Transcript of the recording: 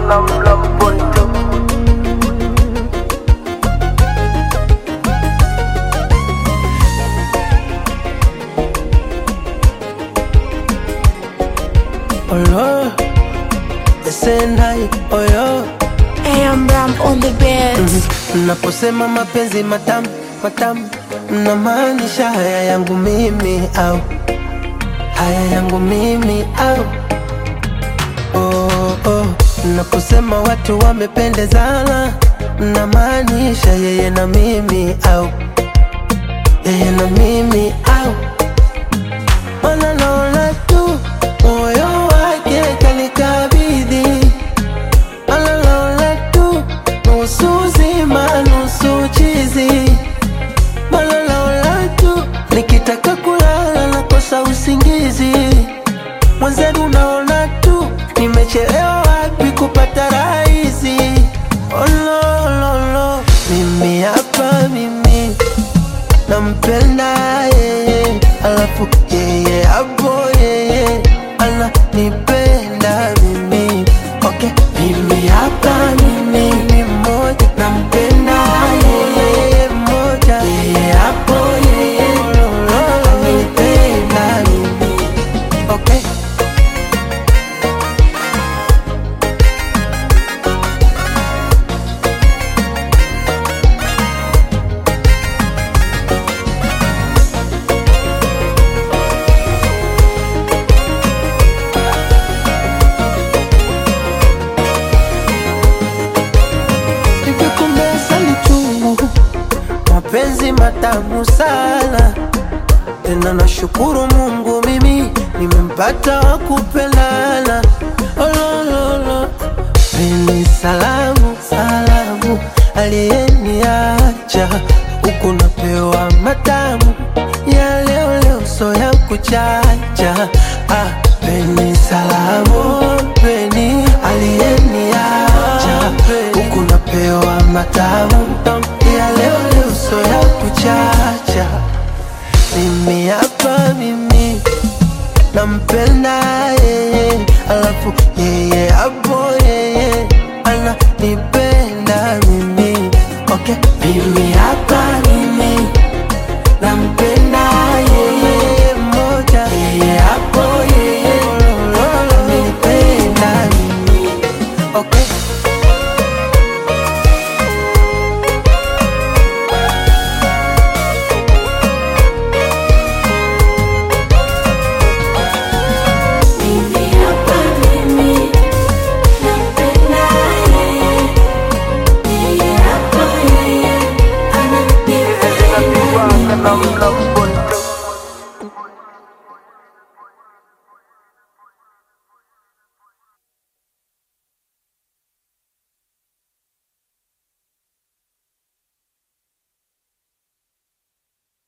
na mlamponto Olo, Sendai, oyo AM Ram on the beat. Naposema mapenzi matamu matamu, mnamaanisha haya yangu mimi au haya yangu mimi au oh, oh. Naposema watu wamependezana, mnamaanisha yeye na mimi au yeye na mimi au Mana naona tu moyo wake kanikabidhi, Mana naona tu nusu zima nusu chizi, Mana naona tu nikitaka kulala nakosa usingizi. Mwenzenu naona tu nimechelewa wapi kupata raha hizi. Oh, no, no, no. Mimi hapa mimi nampenda yeye, alafu yeye hapo yeye ananipenda mimi. Okay, mimi hapa mimi ni mmoja, nampenda yeye mmoja, yeye hapo yeye ananipenda mimi. Okay. Nikikumbesa ni chungu, mapenzi matamu sana tena, nashukuru Mungu mimi nimempata wa kupendana. Olololo, peni salamu salamu, aliyeniacha huku napewa matamu ya leo leo, so ya kuchacha. Ah, peni salamu peni, aliyeniacha huku napewa matamu ya leo leo, so ya kuchacha. Mimi hapa mimi nampenda yeye, alafu yeye hapa